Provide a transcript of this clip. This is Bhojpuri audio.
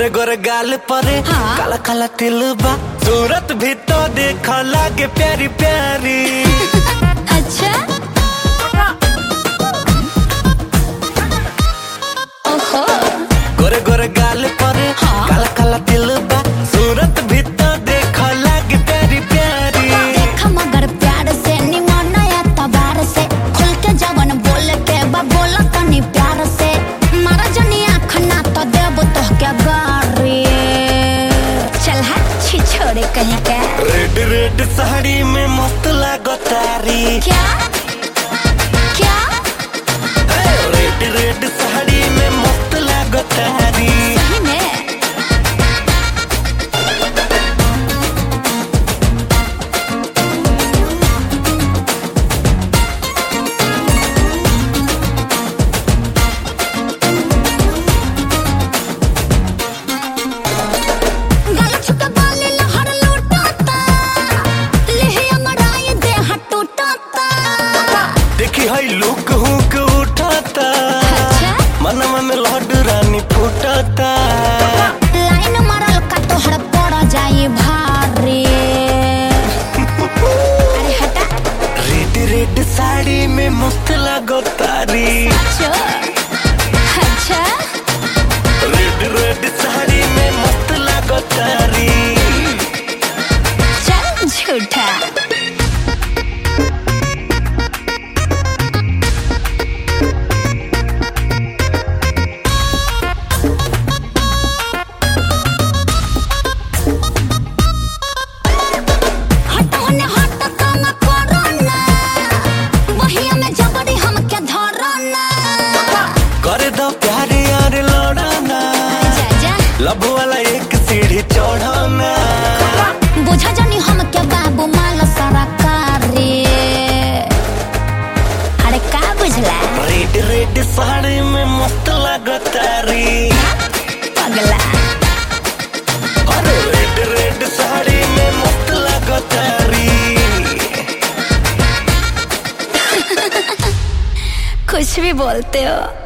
गोरे गोरे गाल परे हाँ। काला काला तिल बा सूरत भी तो देख लागे प्यारी प्यारी अच्छा ओहो गोरे गोरे गाल परे हाँ। काला काला तिल बा सूरत भी तो देख लागे प्यारी प्यारी देख मगर प्यार से निमन या तबार से खुल के जवन बोल के बा बोला तनी प्यार से मारा जनी आँख ना तो देव तो क्या गारी चल हट छी छोड़े कहीं के रेड रेड साड़ी में मस्त लागो तारी क्या क्या रेड रेड साड़ी में मस्त लागो तारी सही में गला छुके बाली लहर लूटाता लेहे अमराई देह टूटाता देखी है लुक हुक उठाता अच्छा मनवा में लहड रानी फूटता लाइन मारल का तोहर पड़ जाई भारी अरे हटा रेड रेड साड़ी में मस्त लागो तारी चो अच्छा रेड रेड साड़ी में मस्त लागो तारी चल झूठा हट होने हट काम करो ना वही में जबरी हमके धरो ना करे दो प्यारे यार लौड़ाना जा जा लब वाला एक सीढ़ी चढ़ाना बुझा जानी हमके बाबू माल सरकारी अरे का बुझला रेड रेड साड़ी में मस्त लागो तारी पगला अरे रेड रेड साड़ी में मस्त लागो तारी कुछ भी बोलते हो